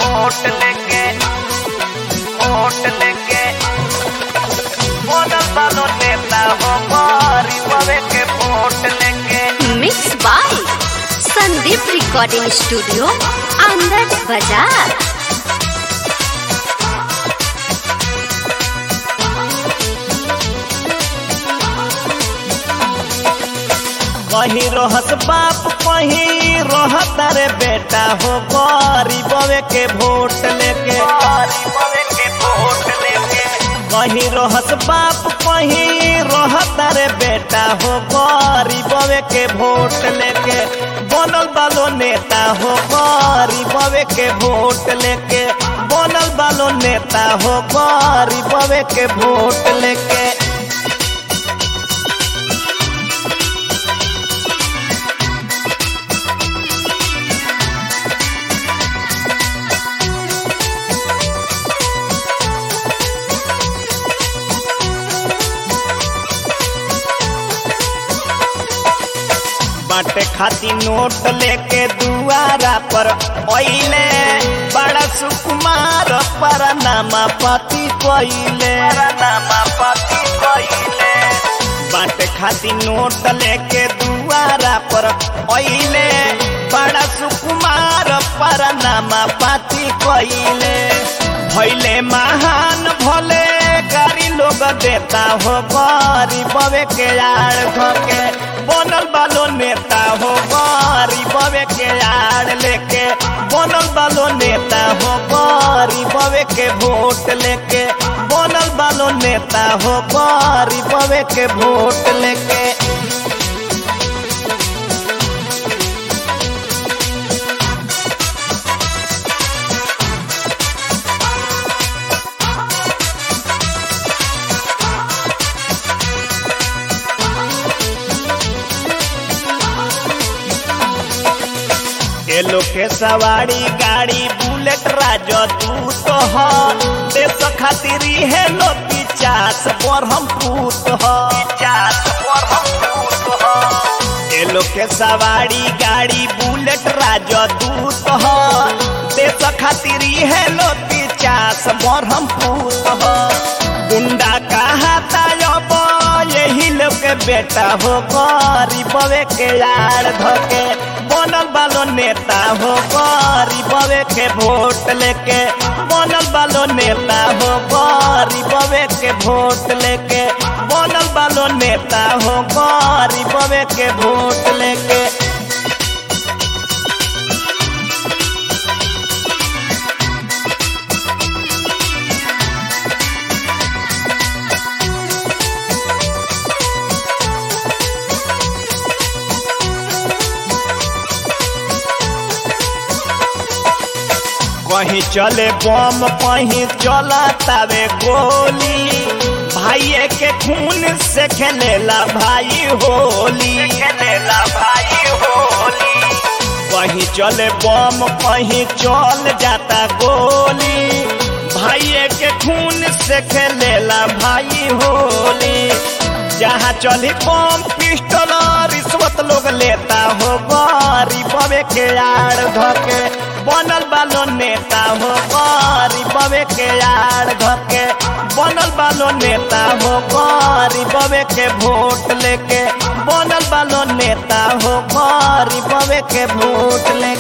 vote लेके vote लेके बनल बालो नेता हो गरीबवे के वोट लेके mix by Sandeep recording studio Anand Bazar कहीं रहत बाप कहीं रहत रे बेटा हो गरीबवे के वोट लेके गरीबवे के वोट लेके कहीं रहत बाप कहीं रहत रे बेटा हो गरीबवे के वोट लेके बनल बालो नेता हो गरीबवे के वोट लेके बनल बालो नेता हो गरीबवे के वोट लेके बाटे खाती नोट लेके दुआरा पर ओइले बड़ा सुकुमार पर नामा पति कोइले नामा पति कोइले बाटे खाती नोट लेके दुआरा पर ओइले बड़ा सुकुमार पर नामा पति कोइले भइले महान भले गारी लोग देता हो गरीबवे के आड़ धके बनल बालो नेता हो गरीबवे के आड़ लेके बनल बालो नेता हो गरीबवे के वोट लेके बनल बालो नेता हो गरीबवे के वोट लेके एलो के सवारी गाड़ी बुलेट राजो तू तो हो देश खातिर है लो पिचास पर हम पूत हो पिचास पर हम पूत हो एलो के सवारी गाड़ी बुलेट राजो तू तो हो देश खातिर है लो पिचास पर हम पूत हो गुंडा कहा तायब यही लोग के बेटा हो गरीबवे के यार धके बनल बालो नेता हो गरीबवे के वोट लेके बनल बालो नेता हो गरीबवे के वोट लेके बनल बालो नेता हो गरीबवे के वोट लेके कहीं चले बम कहीं चला तावे गोली भाई के खून से खेलेला भाई होली खेलेला भाई होली कहीं चले बम कहीं चल जाता गोली भाई के खून से खेलेला भाई होली जहाँ चली बम पिस्टल रिश्वत लोग लेता हो गरीबवे के आड़ धके बनल बालो नेता हो गरीबवे के आड़ धके बनल बालो नेता हो गरीबवे के वोट लेके बनल बालो नेता हो गरीबवे के वोट लेके